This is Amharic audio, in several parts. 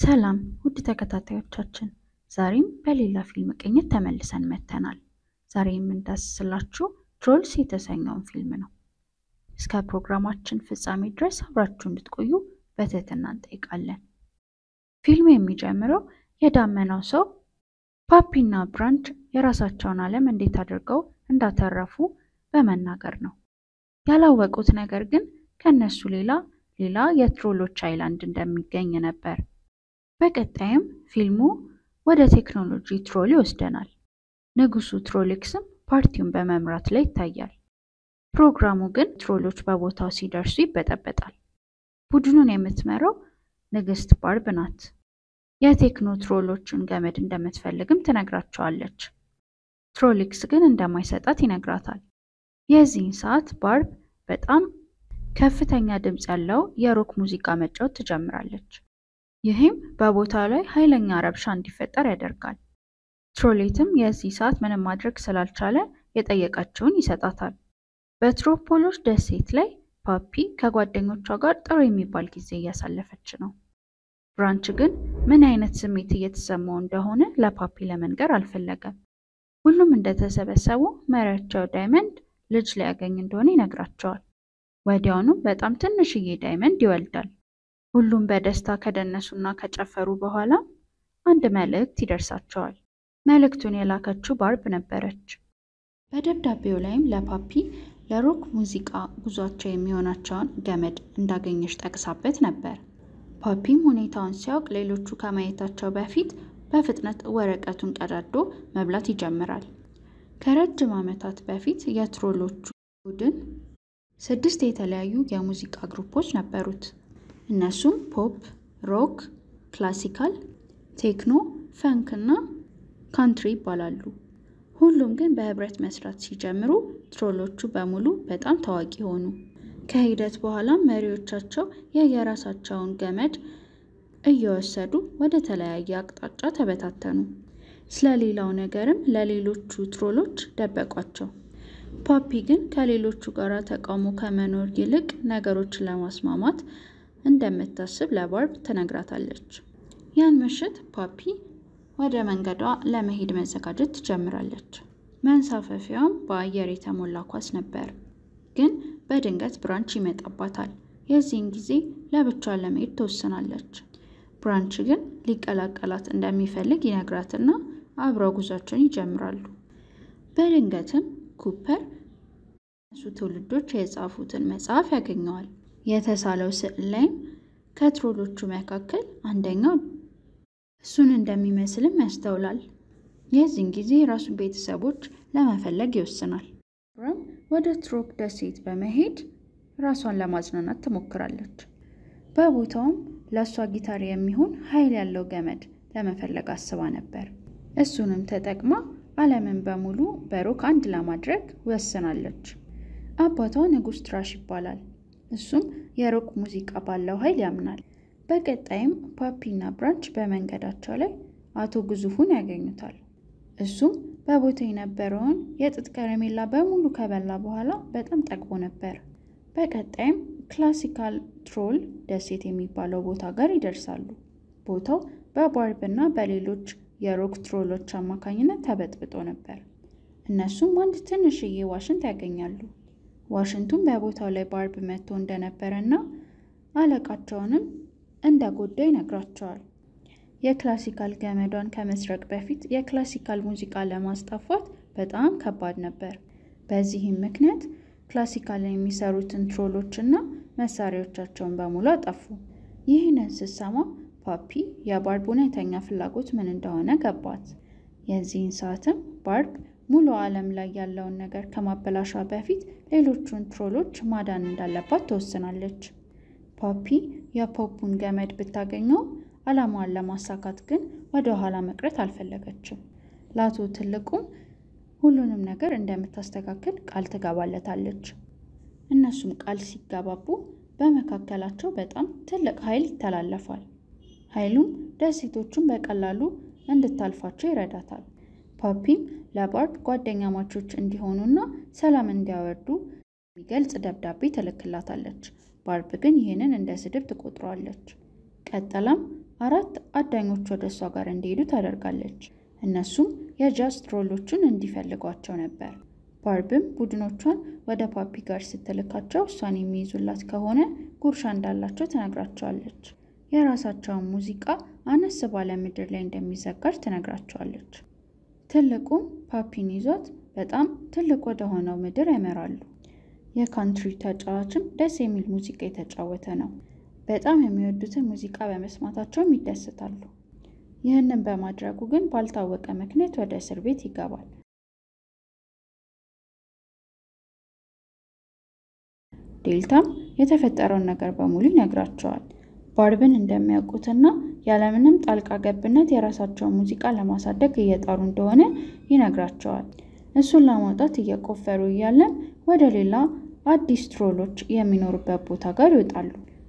ሰላም ውድ ተከታታዮቻችን፣ ዛሬም በሌላ ፊልም ቅኝት ተመልሰን መጥተናል። ዛሬ የምንዳስስላችሁ ትሮልስ የተሰኘውን ፊልም ነው። እስከ ፕሮግራማችን ፍጻሜ ድረስ አብራችሁ እንድትቆዩ በትህትና እንጠይቃለን። ፊልሙ የሚጀምረው የዳመናው ሰው ፓፒና ብራንች የራሳቸውን ዓለም እንዴት አድርገው እንዳተረፉ በመናገር ነው። ያላወቁት ነገር ግን ከነሱ ሌላ ሌላ የትሮሎች አይላንድ እንደሚገኝ ነበር። በቀጣይም ፊልሙ ወደ ቴክኖሎጂ ትሮል ይወስደናል። ንጉሱ ትሮሊክስም ፓርቲውን በመምራት ላይ ይታያል። ፕሮግራሙ ግን ትሮሎች በቦታው ሲደርሱ ይበጠበጣል። ቡድኑን የምትመራው ንግስት ባርብ ናት። የቴክኖ ትሮሎቹን ገመድ እንደምትፈልግም ትነግራቸዋለች። ትሮሊክስ ግን እንደማይሰጣት ይነግራታል። የዚህን ሰዓት ባርብ በጣም ከፍተኛ ድምፅ ያለው የሮክ ሙዚቃ መጫወት ትጀምራለች። ይህም በቦታው ላይ ኃይለኛ ረብሻ እንዲፈጠር ያደርጋል። ትሮሌትም የዚህ ሰዓት ምንም ማድረግ ስላልቻለ የጠየቀችውን ይሰጣታል። በትሮፖሎች ደሴት ላይ ፓፒ ከጓደኞቿ ጋር ጥሩ የሚባል ጊዜ እያሳለፈች ነው። ብራንች ግን ምን አይነት ስሜት እየተሰማው እንደሆነ ለፓፒ ለመንገር አልፈለገም። ሁሉም እንደተሰበሰቡ መሪያቸው ዳይመንድ ልጅ ሊያገኝ እንደሆነ ይነግራቸዋል። ወዲያውኑም በጣም ትንሽዬ ዳይመንድ ይወልዳል። ሁሉም በደስታ ከደነሱና ከጨፈሩ በኋላ አንድ መልእክት ይደርሳቸዋል። መልእክቱን የላከችው ባርብ ነበረች። በደብዳቤው ላይም ለፓፒ ለሮክ ሙዚቃ ጉዟቸው የሚሆናቸውን ገመድ እንዳገኘች ጠቅሳበት ነበር። ፓፒም ሁኔታውን ሲያውቅ ሌሎቹ ከማየታቸው በፊት በፍጥነት ወረቀቱን ቀዳዶ መብላት ይጀምራል። ከረጅም ዓመታት በፊት የትሮሎቹ ቡድን ስድስት የተለያዩ የሙዚቃ ግሩፖች ነበሩት። እነሱም ፖፕ፣ ሮክ፣ ክላሲካል፣ ቴክኖ፣ ፈንክ እና ካንትሪ ይባላሉ። ሁሉም ግን በህብረት መስራት ሲጀምሩ ትሮሎቹ በሙሉ በጣም ታዋቂ ሆኑ። ከሂደት በኋላም መሪዎቻቸው የየራሳቸውን ገመድ እየወሰዱ ወደ ተለያየ አቅጣጫ ተበታተኑ። ስለሌላው ነገርም ለሌሎቹ ትሮሎች ደበቋቸው። ፓፒ ግን ከሌሎቹ ጋር ተቃውሞ ከመኖር ይልቅ ነገሮችን ለማስማማት እንደምታስብ ለባርብ ትነግራታለች። ያን ምሽት ፓፒ ወደ መንገዷ ለመሄድ መዘጋጀት ትጀምራለች። መንሳፈፊያውም በአየር የተሞላ ኳስ ነበር። ግን በድንገት ብራንች ይመጣባታል። የዚህን ጊዜ ለብቻ ለመሄድ ትወስናለች። ብራንች ግን ሊቀላቀላት እንደሚፈልግ ይነግራትና አብረው ጉዟቸውን ይጀምራሉ። በድንገትም ኩፐር እነሱ ትውልዶች የጻፉትን መጽሐፍ ያገኘዋል። የተሳለው ስዕል ላይም ከትሮሎቹ መካከል አንደኛው እሱን እንደሚመስልም ያስተውላል። የዚህን ጊዜ የራሱን ቤተሰቦች ለመፈለግ ይወስናል። ብራም ወደ ትሮፕ ደሴት በመሄድ ራሷን ለማዝናናት ትሞክራለች። በቦታውም ለእሷ ጊታር የሚሆን ኃይል ያለው ገመድ ለመፈለግ አስባ ነበር። እሱንም ተጠቅማ ዓለምን በሙሉ በሮክ አንድ ለማድረግ ወስናለች። አባቷ ንጉሥ ትራሽ ይባላል። እሱም የሮክ ሙዚቃ ባለው ኃይል ያምናል። በቀጣይም ፓፒና ብራንች በመንገዳቸው ላይ አቶ ግዙፉን ያገኙታል። እሱም በቦታ የነበረውን የጥጥ ከረሜላ በሙሉ ከበላ በኋላ በጣም ጠግቦ ነበር። በቀጣይም ክላሲካል ትሮል ደሴት የሚባለው ቦታ ጋር ይደርሳሉ። ቦታው በባርብ እና በሌሎች የሮክ ትሮሎች አማካኝነት ተበጥብጦ ነበር። እነሱም አንድ ትንሽዬ ዋሽንት ያገኛሉ። ዋሽንቱም በቦታው ላይ ባርብ መጥቶ እንደነበረ እና አለቃቸውንም እንደጎዳ ይነግራቸዋል። የክላሲካል ገመዷን ከመስረቅ በፊት የክላሲካል ሙዚቃ ለማስጠፋት በጣም ከባድ ነበር። በዚህም ምክንያት ክላሲካልን የሚሰሩትን ትሮሎች እና መሳሪያዎቻቸውን በሙሉ አጠፉ። ይህንን ስትሰማ ፓፒ የባርብ እውነተኛ ፍላጎት ምን እንደሆነ ገባት። የዚህን ሰዓትም ባርብ ሙሉ ዓለም ላይ ያለውን ነገር ከማበላሿ በፊት ሌሎቹን ትሮሎች ማዳን እንዳለባት ትወስናለች። ፓፒ የፖፑን ገመድ ብታገኘው ዓላማዋን ለማሳካት ግን ወደ ኋላ መቅረት አልፈለገችም። ለአቶ ትልቁም ሁሉንም ነገር እንደምታስተካክል ቃል ትገባለታለች። እነሱም ቃል ሲገባቡ በመካከላቸው በጣም ትልቅ ኃይል ይተላለፋል። ኃይሉም ደሴቶቹን በቀላሉ እንድታልፋቸው ይረዳታል። ፓፒም ለባርብ ጓደኛ ማቾች እንዲሆኑና ሰላም እንዲያወርዱ የሚገልጽ ደብዳቤ ትልክላታለች። ባርብ ግን ይህንን እንደ ስድብ ትቆጥረዋለች። ቀጥላም አራት አዳኞች ወደ እሷ ጋር እንዲሄዱ ታደርጋለች። እነሱም የጃዝ ትሮሎቹን እንዲፈልጓቸው ነበር። ባርብም ቡድኖቿን ወደ ፓፒ ጋር ስትልካቸው እሷን የሚይዙላት ከሆነ ጉርሻ እንዳላቸው ትነግራቸዋለች። የራሳቸውን ሙዚቃ አነስ ባለ ምድር ላይ እንደሚዘጋጅ ትነግራቸዋለች። ትልቁም ፓፒን ይዟት በጣም ትልቅ ወደ ሆነው ምድር ያመራሉ። የካንትሪ ተጫዋችም ደስ የሚል ሙዚቃ የተጫወተ ነው። በጣም የሚወዱትን ሙዚቃ በመስማታቸውም ይደሰታሉ። ይህንን በማድረጉ ግን ባልታወቀ ምክንያት ወደ እስር ቤት ይገባል። ዴልታም የተፈጠረውን ነገር በሙሉ ይነግራቸዋል። ባርብን እንደሚያውቁትና ያለምንም ጣልቃ ገብነት የራሳቸውን ሙዚቃ ለማሳደግ እየጣሩ እንደሆነ ይነግራቸዋል። እሱን ለማውጣት እየቆፈሩ እያለም ወደ ሌላ አዲስ ትሮሎች የሚኖሩበት ቦታ ጋር ይወጣሉ።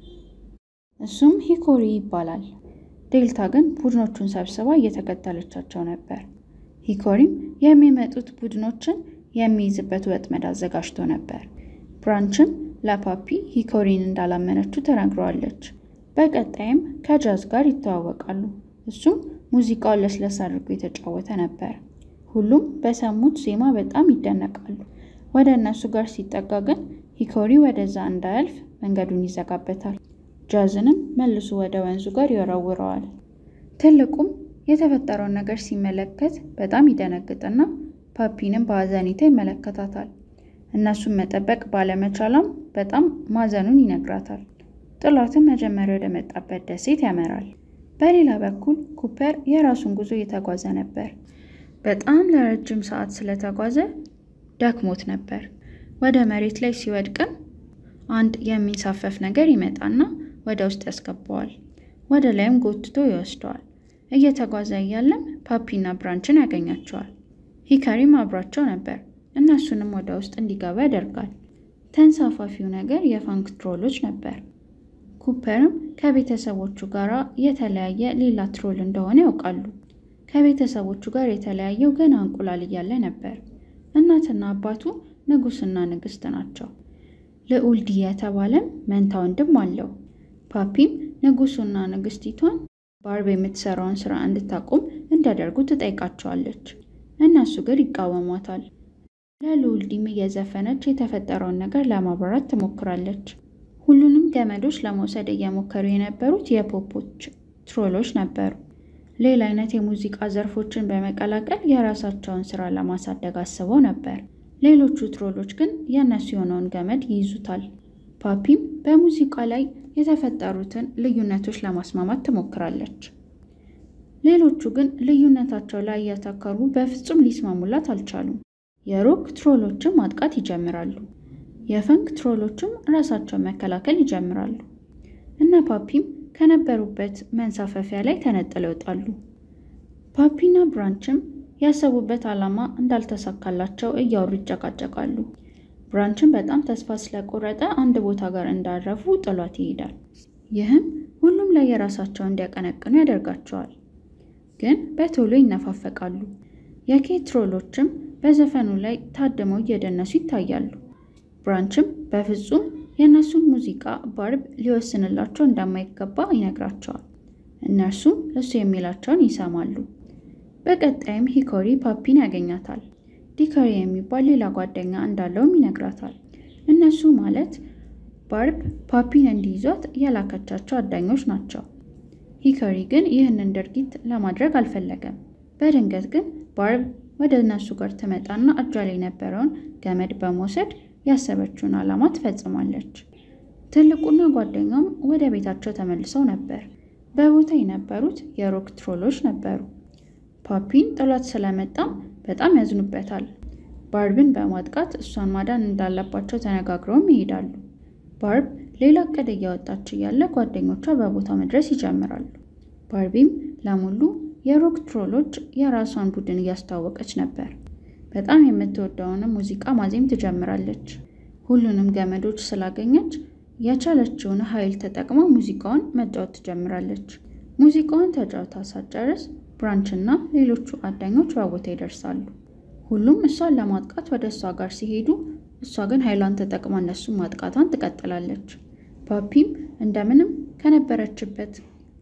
እሱም ሂኮሪ ይባላል። ዴልታ ግን ቡድኖቹን ሰብስባ እየተከተለቻቸው ነበር። ሂኮሪም የሚመጡት ቡድኖችን የሚይዝበት ወጥመድ አዘጋጅቶ ነበር። ብራንችም ለፓፒ ሂኮሪን እንዳላመነችው ተናግረዋለች። በቀጣይም ከጃዝ ጋር ይተዋወቃሉ። እሱም ሙዚቃውን ለስለስ አድርጎ የተጫወተ ነበር። ሁሉም በሰሙት ዜማ በጣም ይደነቃሉ። ወደ እነሱ ጋር ሲጠጋ ግን ሂኮሪ ወደዛ እንዳያልፍ መንገዱን ይዘጋበታል። ጃዝንም መልሶ ወደ ወንዙ ጋር ይወረውረዋል። ትልቁም የተፈጠረውን ነገር ሲመለከት በጣም ይደነግጥና ፓፒንም በአዘኔታ ይመለከታታል። እነሱን መጠበቅ ባለመቻሏም በጣም ማዘኑን ይነግራታል። ጥሏትን መጀመሪያ ወደ መጣበት ደሴት ያመራል። በሌላ በኩል ኩፐር የራሱን ጉዞ እየተጓዘ ነበር። በጣም ለረጅም ሰዓት ስለተጓዘ ደክሞት ነበር። ወደ መሬት ላይ ሲወድቅም አንድ የሚንሳፈፍ ነገር ይመጣና ወደ ውስጥ ያስገባዋል። ወደ ላይም ጎትቶ ይወስደዋል። እየተጓዘ እያለም ፓፒና ብራንችን ያገኛቸዋል። ሂካሪም አብሯቸው ነበር። እነሱንም ወደ ውስጥ እንዲገባ ያደርጋል። ተንሳፋፊው ነገር የፋንክ ትሮሎች ነበር። ኩፐርም ከቤተሰቦቹ ጋር የተለያየ ሌላ ትሮል እንደሆነ ያውቃሉ። ከቤተሰቦቹ ጋር የተለያየው ገና እንቁላል እያለ ነበር። እናትና አባቱ ንጉስና ንግስት ናቸው። ልዑል ዲ የተባለም መንታ ወንድም አለው። ፓፒም ንጉሱና ንግስቲቷን ባርብ የምትሰራውን ስራ እንድታቆም እንዲያደርጉ ትጠይቃቸዋለች። እነሱ ግን ይቃወሟታል። ለልዑል ዲም እየዘፈነች የተፈጠረውን ነገር ለማብራራት ትሞክራለች። ሁሉንም ገመዶች ለመውሰድ እየሞከሩ የነበሩት የፖፖች ትሮሎች ነበሩ። ሌላ አይነት የሙዚቃ ዘርፎችን በመቀላቀል የራሳቸውን ስራ ለማሳደግ አስበው ነበር። ሌሎቹ ትሮሎች ግን የእነሱ የሆነውን ገመድ ይይዙታል። ፓፒም በሙዚቃ ላይ የተፈጠሩትን ልዩነቶች ለማስማማት ትሞክራለች። ሌሎቹ ግን ልዩነታቸው ላይ እያተከሩ በፍጹም ሊስማሙላት አልቻሉም። የሮክ ትሮሎችም ማጥቃት ይጀምራሉ። የፈንክ ትሮሎችም ራሳቸውን መከላከል ይጀምራሉ። እነ ፓፒም ከነበሩበት መንሳፈፊያ ላይ ተነጥለው ይወጣሉ። ፓፒና ብራንችም ያሰቡበት ዓላማ እንዳልተሳካላቸው እያወሩ ይጨቃጨቃሉ። ብራንችን በጣም ተስፋ ስለቆረጠ አንድ ቦታ ጋር እንዳረፉ ጥሏት ይሄዳል። ይህም ሁሉም ላይ የራሳቸውን እንዲያቀነቅኑ ያደርጋቸዋል። ግን በቶሎ ይነፋፈቃሉ። የኬት ትሮሎችም በዘፈኑ ላይ ታድመው እየደነሱ ይታያሉ። ብራንችም በፍጹም የእነሱን ሙዚቃ ባርብ ሊወስንላቸው እንደማይገባ ይነግራቸዋል። እነርሱም እሱ የሚላቸውን ይሰማሉ። በቀጣይም ሂኮሪ ፓፒን ያገኛታል። ዲካሪ የሚባል ሌላ ጓደኛ እንዳለውም ይነግራታል። እነሱ ማለት ባርብ ፓፒን እንዲይዟት የላከቻቸው አዳኞች ናቸው። ሂካሪ ግን ይህንን ድርጊት ለማድረግ አልፈለገም። በድንገት ግን ባርብ ወደ እነሱ ጋር ትመጣና እጇ ላይ የነበረውን ገመድ በመውሰድ ያሰበችውን ዓላማ ትፈጽማለች። ትልቁና ጓደኛውም ወደ ቤታቸው ተመልሰው ነበር። በቦታ የነበሩት የሮክ ትሮሎች ነበሩ። ፓፒን ጥሏት ስለመጣም በጣም ያዝኑበታል። ባርብን በማጥቃት እሷን ማዳን እንዳለባቸው ተነጋግረውም ይሄዳሉ። ባርብ ሌላ እቅድ እያወጣች እያለ ጓደኞቿ በቦታ መድረስ ይጀምራሉ። ባርቢም ለሙሉ የሮክ ትሮሎች የራሷን ቡድን እያስተዋወቀች ነበር። በጣም የምትወደውንም ሙዚቃ ማዜም ትጀምራለች። ሁሉንም ገመዶች ስላገኘች የቻለችውን ኃይል ተጠቅማ ሙዚቃውን መጫወት ትጀምራለች። ሙዚቃውን ተጫውታ ሳትጨርስ ብራንች እና ሌሎቹ አዳኞች በቦታ ይደርሳሉ። ሁሉም እሷን ለማጥቃት ወደ እሷ ጋር ሲሄዱ፣ እሷ ግን ኃይሏን ተጠቅማ እነሱን ማጥቃቷን ትቀጥላለች። ፓፒም እንደምንም ከነበረችበት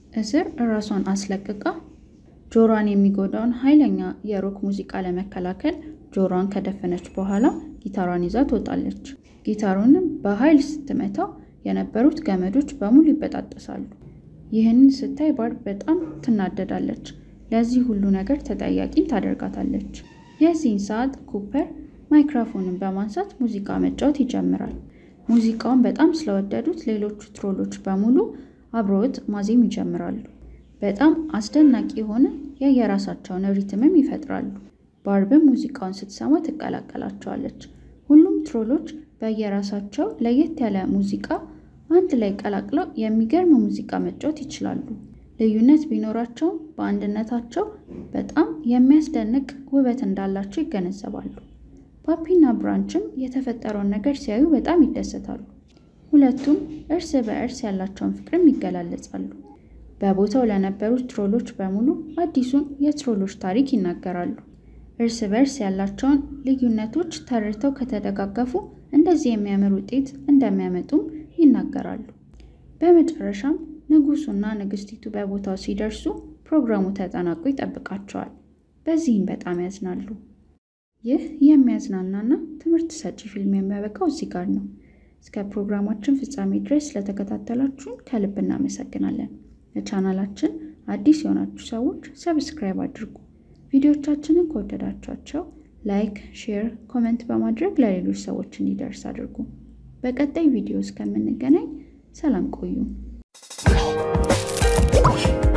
እስር ራሷን አስለቅቃ ጆሮዋን የሚጎዳውን ኃይለኛ የሮክ ሙዚቃ ለመከላከል ጆሮዋን ከደፈነች በኋላ ጊታሯን ይዛ ትወጣለች። ጊታሩንም በኃይል ስትመታው የነበሩት ገመዶች በሙሉ ይበጣጠሳሉ። ይህንን ስታይ ባርብ በጣም ትናደዳለች። ለዚህ ሁሉ ነገር ተጠያቂም ታደርጋታለች። የዚህን ሰዓት ኩፐር ማይክሮፎንን በማንሳት ሙዚቃ መጫወት ይጀምራል። ሙዚቃውን በጣም ስለወደዱት ሌሎቹ ትሮሎች በሙሉ አብረውት ማዜም ይጀምራሉ። በጣም አስደናቂ የሆነ የየራሳቸውን ሪትምም ይፈጥራሉ። ባርብም ሙዚቃውን ስትሰማ ትቀላቀላቸዋለች። ሁሉም ትሮሎች በየራሳቸው ለየት ያለ ሙዚቃ አንድ ላይ ቀላቅለው የሚገርም ሙዚቃ መጫወት ይችላሉ። ልዩነት ቢኖራቸውም በአንድነታቸው በጣም የሚያስደንቅ ውበት እንዳላቸው ይገነዘባሉ። ፓፒና ብራንችም የተፈጠረውን ነገር ሲያዩ በጣም ይደሰታሉ። ሁለቱም እርስ በእርስ ያላቸውን ፍቅርም ይገላለጻሉ። በቦታው ለነበሩት ትሮሎች በሙሉ አዲሱን የትሮሎች ታሪክ ይናገራሉ። እርስ በእርስ ያላቸውን ልዩነቶች ተረድተው ከተደጋገፉ እንደዚህ የሚያምር ውጤት እንደሚያመጡም ይናገራሉ። በመጨረሻም ንጉሱና ንግስቲቱ በቦታው ሲደርሱ ፕሮግራሙ ተጠናቆ ይጠብቃቸዋል። በዚህም በጣም ያዝናሉ። ይህ የሚያዝናናና ትምህርት ሰጪ ፊልም የሚያበቃው እዚህ ጋር ነው። እስከ ፕሮግራማችን ፍጻሜ ድረስ ስለተከታተላችሁን ከልብ እናመሰግናለን። ለቻናላችን አዲስ የሆናችሁ ሰዎች ሰብስክራይብ አድርጉ። ቪዲዮቻችንን ከወደዳችኋቸው ላይክ፣ ሼር፣ ኮመንት በማድረግ ለሌሎች ሰዎች እንዲደርስ አድርጉ። በቀጣይ ቪዲዮ እስከምንገናኝ ሰላም ቆዩ።